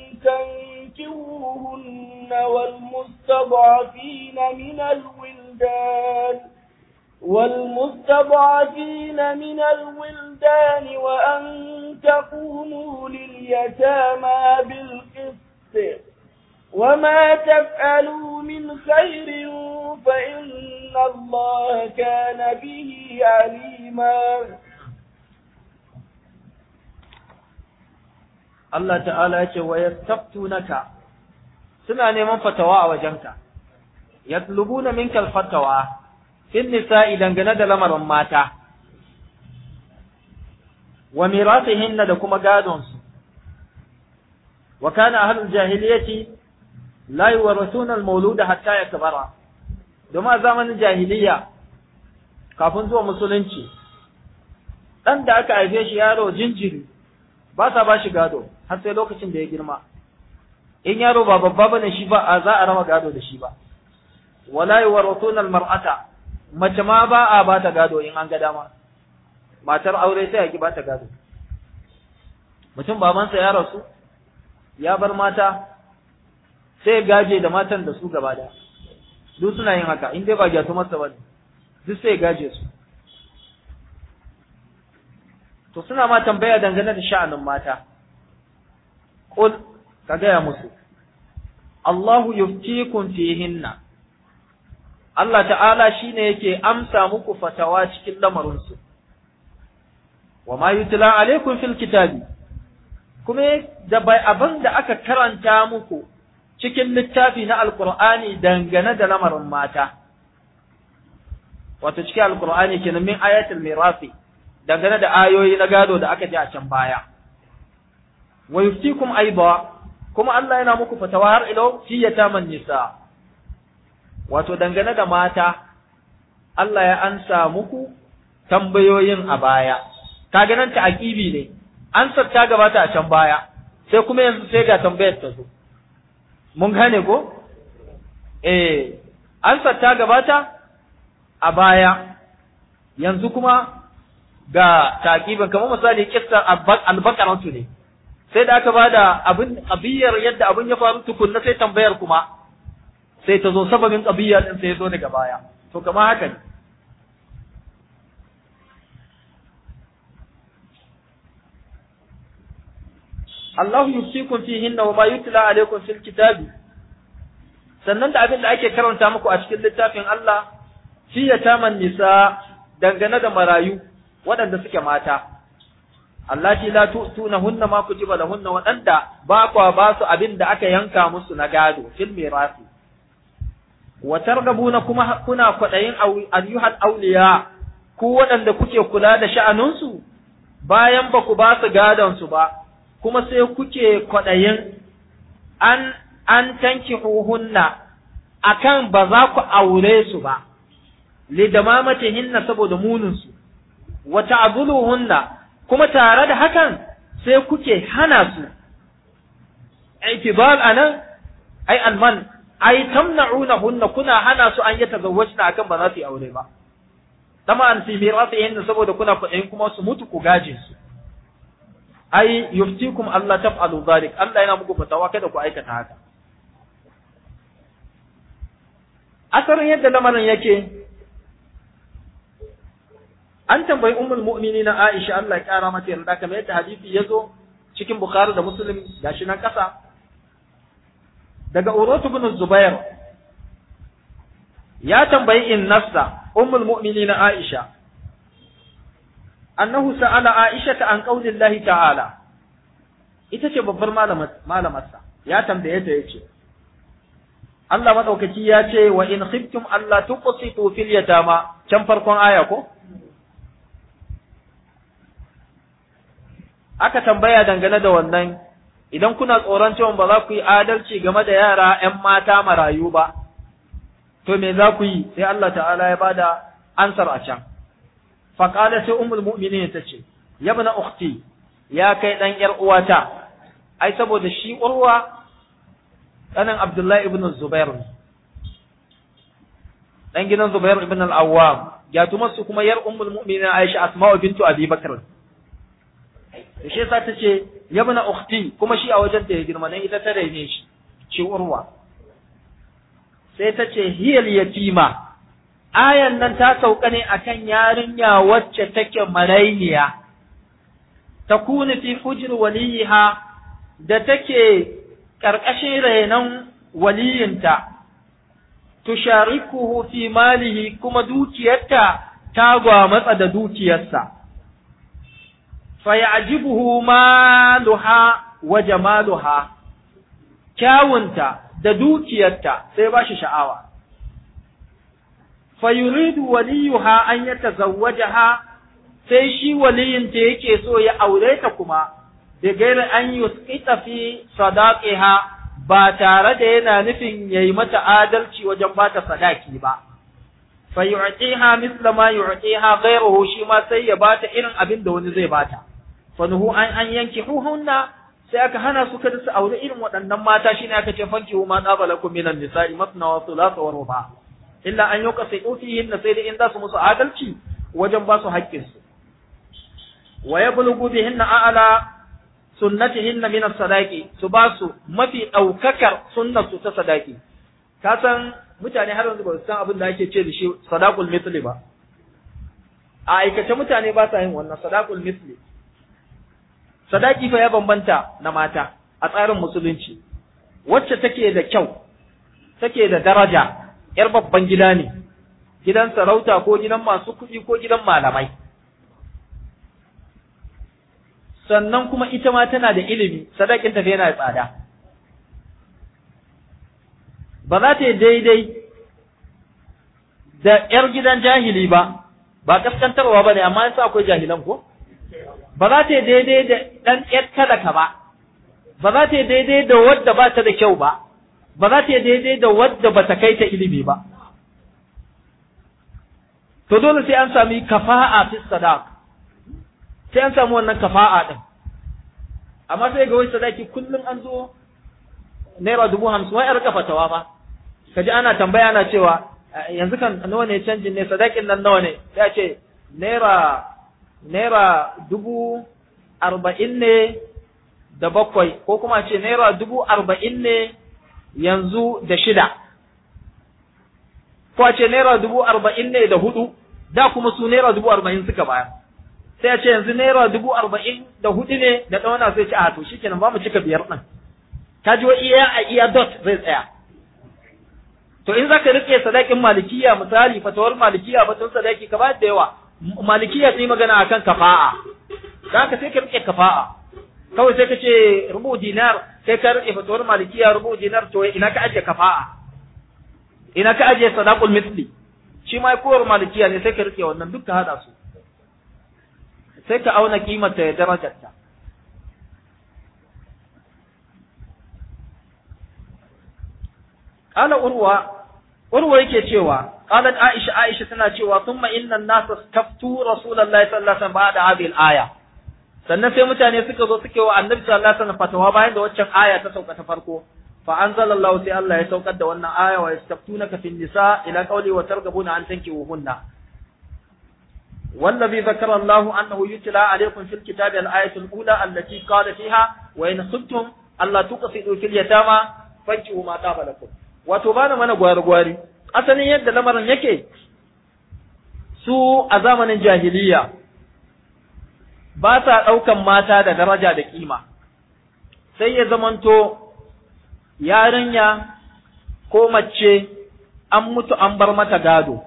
تنكروهن والمستضعفين من الولدان والمستضعفين من الولدان وأن تقوموا لليتامى بالقسط وما تفعلوا من خير فإن الله كان به عليما Allah ta'ala ya ce wa yastaftunaka suna neman fatawa a wajenka yatlubuna minka alfatawa fil nisa'i dangane da lamarin mata wa mirasihinna da kuma gadon su wa kana ahlul jahiliyyati la yuwarithuna al-mawluda hatta yakbara domin a zamanin jahiliya kafin zuwa musulunci dan da aka haife shi yaro jinjiri ba sa ba shi gado har sai lokacin da ya girma in yaro ba babba bane shi ba a za a rama gado da shi ba wala yuwarithuna al-mar'ata mace ma ba a ba ta gado in an ga dama matar aure sai a ki ba ta gado mutum babansa ya rasu ya bar mata sai gaje da matan da su gaba da duk suna yin haka in dai ba gyatu masa bane duk sai gaje su to suna ma tambaya dangane da sha'anin mata qul ka gaya musu Allahu yuftikum fihinna Allah ta'ala shine yake amsa muku fatawa cikin lamarinsu wa ma yutla alaikum fil kitabi kuma da bai abin da aka karanta muku cikin littafi na alqur'ani dangane da lamarin mata wato cikin alqur'ani kenan min ayatul mirasi dangane da ayoyi na gado da aka ji a can baya wa yuftikum aiba kuma Allah yana muku fatawa har ilo fi yataman nisa wato dangane da mata Allah ya ansa muku tambayoyin a baya kaga nan ta'aqibi ne ansar ta gabata a can baya sai kuma yanzu sai ga tambayar ta zo mun gane ko eh ansar ta gabata a baya yanzu kuma ga taqiban kamar misali kissar al-baqaratu ne sai da aka bada abin qabiyar yadda abin ya faru tukunna sai tambayar kuma sai ta zo sababin qabiya din sai ya zo daga baya to kamar haka ne Allah yusikum fihinna wa ma yutla alaykum fil kitabi sannan da abin da ake karanta muku a cikin littafin Allah fi yataman nisa dangane da marayu waɗanda suke mata allati la tu'tunahunna ma kutiba lahunna waɗanda ba kwa ba su abin da aka yanka musu na gado fil mirasi wa targabuna kuma kuna kwadayin ayyuhal awliya ku waɗanda kuke kula da sha'anunsu bayan ba ku ba su gadon su ba kuma sai kuke kwadayin an an tankihuhunna akan ba za ku aure su ba lidamamatihinna saboda muninsu wa ta'dhuluhunna kuma tare da hakan sai kuke hana su itibal anan ai alman ai tamna'unahunna kuna hana su an yatazawwajna akan ba za su yi aure ba dama an fi mirasihinna saboda kuna kuɗin kuma su mutu ku gaje su ai yuftikum Allah taf'alu zalik Allah yana muku fatawa kada ku aikata haka asarin yadda lamarin yake an tambayi ummul mu'minina Aisha Allah ya kara mata yarda kamar yadda hadisi ya zo cikin Bukhari da Muslim gashi nan kasa daga Urwatu ibn Zubair ya tambayi in nafsa ummul mu'minina Aisha annahu sa'ala Aisha ta an qaulillahi ta'ala ita ce babbar malamarsa ya tambaye ta yace Allah madaukaki ya ce wa in khiftum alla tuqsitu fil yatama can farkon aya ko aka tambaya dangane da wannan idan kuna tsoron cewa ba za ku yi adalci game da yara ‘yan mata marayu ba, to me za ku yi sai Allah ta'ala ya bada ansar a can. Faƙada sai umul mu'minin ta ce, yabna ukhti ya kai ɗan ‘yar uwata, ai saboda shi urwa ɗanin Abdullahi ibn Zubair ne. Ɗan gidan Zubair ibn al-Awwam, ya su kuma ‘yar umul mu'minin Aisha Asma'u bintu Abi Bakr. da shi yasa tace yabna ukhti kuma shi a wajen da ya girma dan ita ta raine shi ce urwa sai ta ce hiyal yatima ayan nan ta sauka ne akan yarinya wacce take marainiya takunu fi hujr waliha da take ƙarƙashin renon waliyinta tusharikuhu fi malihi kuma dukiyarta ta gwamatsa da dukiyarsa fayajibuhu maluha wa jamaluha kyawunta da dukiyarta sai ba shi sha'awa fayuridu waliyuha an yatazawwajaha sai shi waliyinta yake so ya aure ta kuma da gairi an yusqita fi sadaqiha ba tare da yana nufin yayi mata adalci wajen bata sadaki ba fa yu'tiha misla ma yu'tiha ghayruhu shi ma sai ya bata irin abin da wani zai bata fa nuhu an an yanki huhunna sai aka hana su kada su aure irin waɗannan mata shine aka ce fanki ma qabalakum minan nisa'i masna wa thulatha wa ruba illa an yuqsitu fihin sai da in za su musu adalci wajen ba su haƙƙinsu wa yablughu bihinna a'la sunnatihinna min as-sadaqi su ba su mafi daukakar sunnar su ta sadaki ka san mutane har yanzu ba su san abin da ake ce da shi sadaqul mithli ba a aikace mutane ba sa yin wannan sadaqul mithli sadaki fa ya bambanta na mata a tsarin musulunci wacce take da kyau take da daraja yar babban gida ne gidan sarauta ko gidan masu kuɗi ko gidan malamai sannan kuma ita ma tana da ilimi sadakin tafi yana da tsada ba za ta yi daidai da ‘yar gidan jahili ba ba kaskantarwa ba ne amma yasa akwai jahilan ko ba za ta yi daidai da ɗan ‘yar talaka ba ba za ta yi daidai da wadda ba ta da kyau ba ba za ta yi daidai da wadda ba ta kai ta ilimi ba to dole sai an sami kafa'a fi sadaq sai an samu wannan kafa'a din amma sai ga wai sadaki kullum an zo naira dubu hamsin wai a rika fatawa ba kaji ana tambaya ana cewa yanzu kan nawa ne canjin ne sadakin nan nawa ne ya ce naira naira dubu arba'in ne da bakwai ko kuma ce naira dubu arba'in ne yanzu da shida ko a ce naira dubu arba'in ne da hudu da kuma su naira dubu arba'in suka bayar sai a ce yanzu naira dubu arba'in da hudu ne da ɗauna sai ce a to shi kenan ba mu cika biyar ɗin ka ji wa iya a iya dot zai tsaya to in zaka rike sadakin malikiya misali fatawar malikiya batun sadaki ka ba da yawa malikiya sai magana akan kafa'a da ka sai ka rike kafa'a kawai sai ka ce rubu dinar sai ka rike fatawar malikiya rubu dinar to ina ka ajiye kafa'a ina ka ajiye sadaqul misli shi ma kowar malikiya ne sai ka rike wannan duk ka hada su sai ka auna kimanta ya darajarta Ƙala urwa, urwa yake cewa, ƙalat Aisha Aisha tana cewa, thumma inna nasa taftu Rasulullahi sallallahu alaihi wasallam ba'da hadhihi al-aya. Sannan sai mutane suka zo suke wa Annabi sallallahu alaihi wasallam fatawa bayan da waccan aya ta sauka ta farko. Fa anzalallahu sai Allah ya saukar da wannan aya wa yastaftunaka fin nisa ila qawli wa targabuna an tankihuhunna. والذي ذكر الله أنه يتلى عليكم في الكتاب الآية الأولى التي قال فيها وإن خفتم ألا تقصدوا في اليتامى فانكحوا ما طاب لكم وتبان من غوار غواري asalin yadda lamarin yake su a zamanin jahiliya ba sa ɗaukan mata da daraja da kima sai ya zamanto yarinya ko mace an mutu an bar mata gado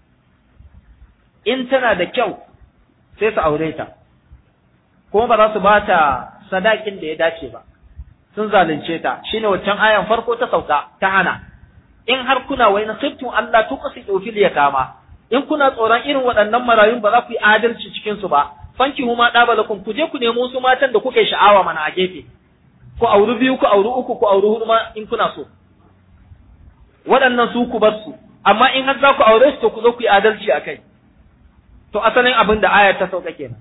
in tana da kyau sai su aure ta kuma ba za su ba ta sadakin da ya dace ba sun zalunce ta shine waccan ayan farko ta sauka ta hana in har kuna wai nasibtum Allah tuqsidu fil yatama in kuna tsoron irin waɗannan marayun ba za ku yi adalci cikin su ba fanki huma dabalakum ku je ku nemo su matan da kuka yi sha'awa mana a gefe ku auri biyu ku auri uku ku auri hudu ma in kuna so waɗannan su ku bar su amma in har za ku aure su to ku zo ku yi adalci a kai to asalin abin da ayar ta sauka kenan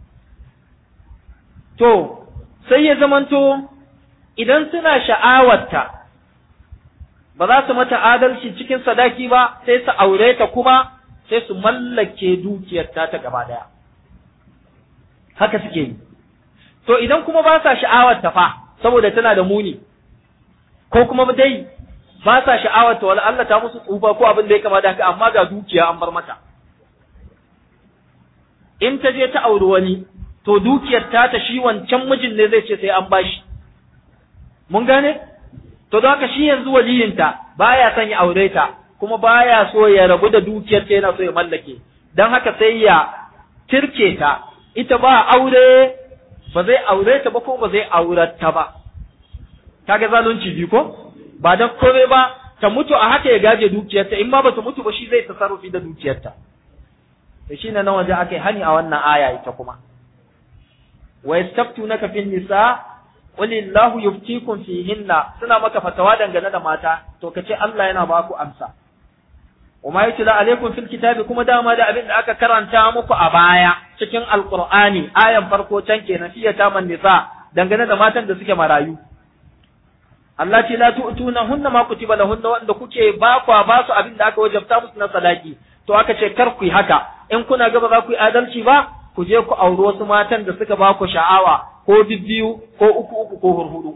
to sai ya zamanto idan suna sha'awarta ba za su mata adalci cikin sadaki ba sai su aure ta kuma sai su mallake dukiyarta ta gaba daya haka suke yi to idan kuma ba sa sha'awarta fa saboda tana da muni ko kuma dai ba sa sha'awarta wala Allah ta musu tsufa ko abin da ya kama da haka amma ga dukiya an bar mata in ta je ta auri wani to dukiyar ta ta shi wancan mijin ne zai ce sai an bashi mun gane to don haka shi yanzu waliyinta baya son ya aure ta kuma baya so ya rabu da dukiyar ta yana so ya mallake don haka sai ya tirke ta ita ba aure ba zai aure ta ba ko ba zai aurar ta ba kaga zalunci biyu ko ba dan komai ba ta mutu a haka ya gaje dukiyarta in ma ba ta mutu ba shi zai tasarrufi da dukiyarta to shine nan waje akai hani a wannan aya ita kuma wa yastaftunaka fin nisa qul illahu yuftikum fihinna suna maka fatawa dangane da mata to kace Allah yana ba ku amsa وما يتلى عليكم في الكتاب kuma dama da abin da aka karanta muku a baya cikin alqur'ani ayan farko can kenan fiye ta man nisa dangane da matan da suke marayu Allah ce la tu'tuna hunna ma kutiba lahunna wanda kuke ba kwa ba su abin da aka wajabta musu na sadaki to aka ce kar ku yi haka in kuna gaba za ku yi adalci ba ku je ku auri wasu matan da suka ba ku sha'awa ko bibbiyu ko uku uku ko hurhudu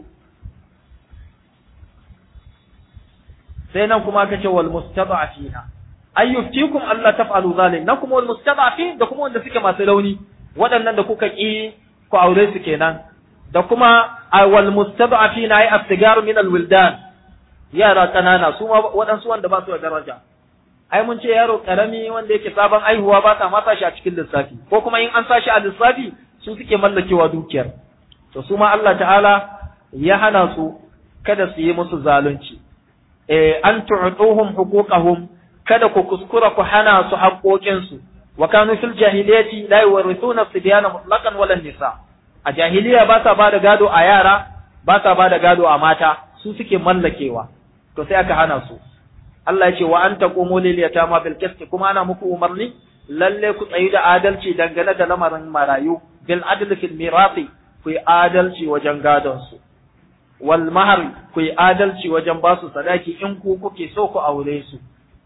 sai nan kuma aka ce wal mustada'afina ay yuftikum Allah taf'alu zalim nan kuma wal mustada'afin da kuma wanda suke masu rauni waɗannan da kuka ki ku aure su kenan da kuma wal mustada'afina ay aftigaru min al wildan yara kanana su ma waɗansu wanda ba su da daraja ai mun ce yaro karami wanda yake sabon aihuwa ba sa masa shi a cikin lissafi ko kuma in an sa shi a lissafi su suke mallakewa dukiyar to su ma Allah ta'ala ya hana su kada su yi musu zalunci eh an tu'tuhum huquqahum kada ku kuskura ku hana su haƙoƙinsu wa kanu fil jahiliyati la yuwarithuna sibyana mutlaqan wala nisa a jahiliya ba sa ba da gado a yara ba sa ba da gado a mata su suke mallakewa to sai aka hana su Allah ya ce wa anta qumu lil yatama bil qist kuma ana muku umarni lalle ku tsayi da adalci dangane da lamarin marayu bil adl fil mirasi ku yi adalci wajen gadon su wal mahar ku yi adalci wajen ba su sadaki in ku kuke so ku aure su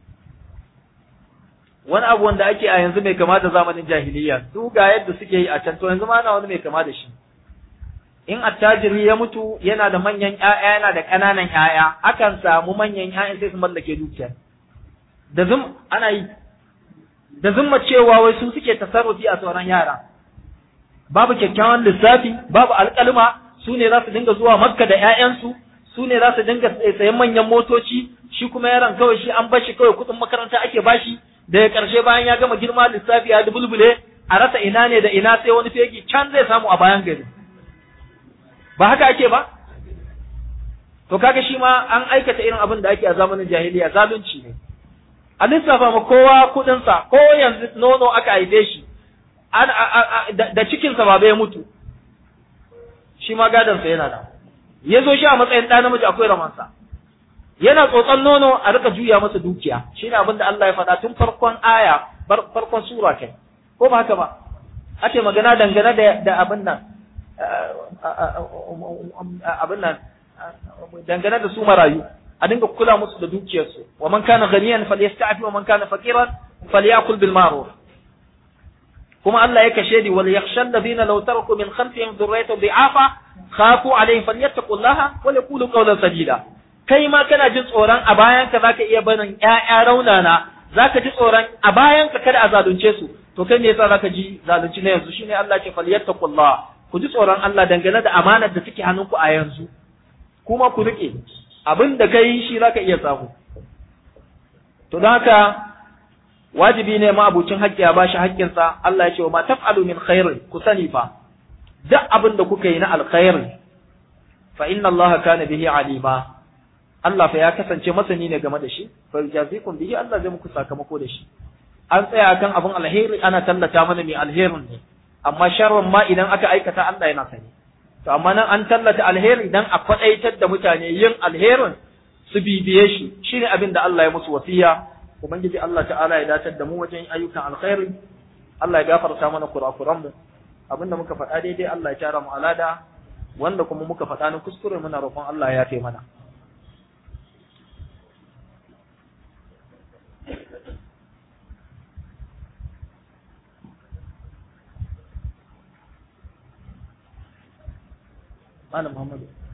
wani abu wanda ake a yanzu mai kama da zamanin jahiliya su ga yadda suke yi a can to yanzu ma ana wani mai kama da shi in attajiri ya mutu yana da manyan ƴaƴa yana da ƙananan ƴaƴa akan samu manyan ƴaƴan sai su mallake dukiya da zum ana yi da zumma cewa wai su suke tasarrufi a sauran yara babu kyakkyawan lissafi babu alƙalma su ne za su dinga zuwa makka da ƴaƴansu su ne za su dinga sayan manyan motoci shi kuma yaron kawai shi an bashi kawai kuɗin makaranta ake bashi daga ƙarshe bayan ya gama girma lissafi ya dubulbule a rasa ina ne da ina sai wani fegi can zai samu a bayan gari ba haka ake ba to kaga shi ma an aikata irin abin da ake a zamanin jahiliya zalunci ne a lissafa ma kowa kuɗinsa ko yanzu nono aka haife shi da cikinsa ba bai mutu shi ma gadonsa yana da ya zo shi a matsayin ɗa namiji akwai ramansa yana tsotson nono a rika juya masa dukiya shine abin da Allah ya faɗa tun farkon aya farkon sura kai ko ba haka ba ake magana dangane da da abin nan abin nan dangane da su marayu a dinga kula musu da dukiyarsu wa man kana ghaniyan falyasta'fi wa man kana faqiran falyakul bil ma'ruf kuma Allah ya kashe di wal yakhsha alladhina law taraku min khalfihim dhurriyatan dhi'afa khafu alaihim falyattaqullaha wa yaqulu qawlan sadida kai ma kana jin tsoron a bayanka za ka iya barin ‘ya'ya raunana za ka ji tsoron a bayanka kada a zalunce su to kai me yasa za ka ji zalunci na yanzu shine Allah ce falyattaqullah ku ji tsoron Allah dangane da amanar da suke hannunku a yanzu kuma ku rike abin da kai shi za ka iya samu to don haka wajibi ne ma abucin haƙƙi ya bashi haƙƙinsa Allah ya ce wa ma taf'alu min khairin ku sani fa duk abin da kuka yi na alkhairi fa inna Allah kana bihi alima Allah fa ya kasance masani ne game da shi fa jazikum bihi Allah zai muku sakamako da shi an tsaya kan abin alheri ana tallata mana mai alherin ne amma sharrin ma idan aka aikata Allah yana sani to amma nan an tallata alheri dan a kwadaitar da mutane yin alherin su bibiye shi shine abin da Allah ya musu wasiya ubangiji Allah ta'ala ya datar da mu wajen ayyukan alkhairi Allah ya gafarta mana kurakuran mu abinda muka faɗa daidai Allah ya tara mu alada wanda kuma muka faɗa na kuskure muna roƙon Allah ya yafe mana Malam Muhammadu.